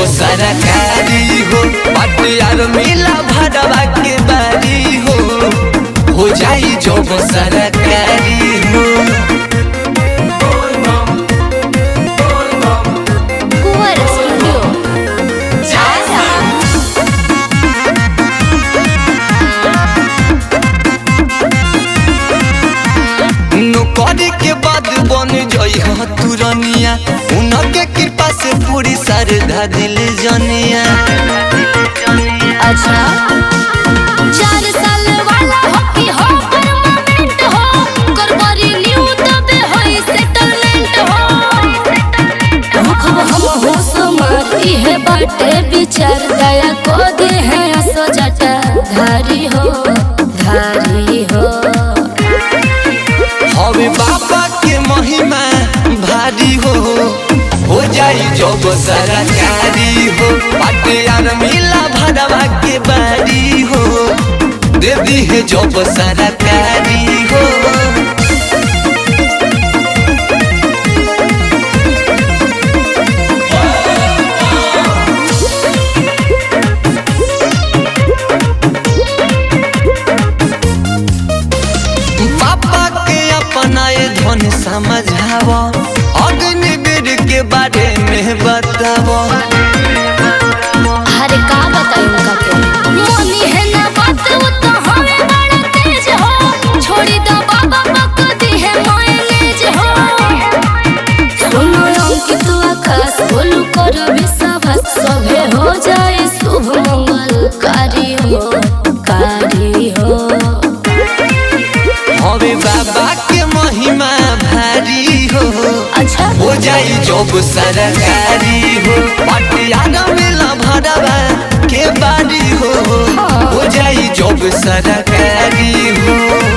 सरकारी हो पटियार मिला भरवा के बारी हो हो जाई जब सरकारी हो कुंवर स्टूडियो आरा नौकरी के बाद बन जई हो तुरनिया उनके कृपा से पूरी श्रद्धा दिल जनिया अच्छा चार साल वाला हॉकी हो परमानेंट हो करबरी न्यू तबे होई सेटलमेंट हो मुखब हम हो समाती है बाटे विचार दया को दे है असो जटा धारी हो धारी हो हवे बाबा के महिमा भारी हो हो जाई जब सरकारी हो पटियार मिला भरवा के बारी हो दे दी है जब सरकारी हो पापा के अपनाए धन समझाव अग्निवीर के बारे में बताव अरे का बताई उनका के मोनी है ना बात वो तो हमें बड़ा तेज हो छोड़ी दो बाबा बक दी है मायनेज हो सुनो अंकित आकाश बोलू कर विश्वास सभे हो जाए शुभ मंगल कारी हो कारी हो हवे बाबा के महिमा भारी हो अच्छा हो जाई जब सरकारी हो पटियाला मिला भरवा के बारी हो हो जाई जब सरकारी हो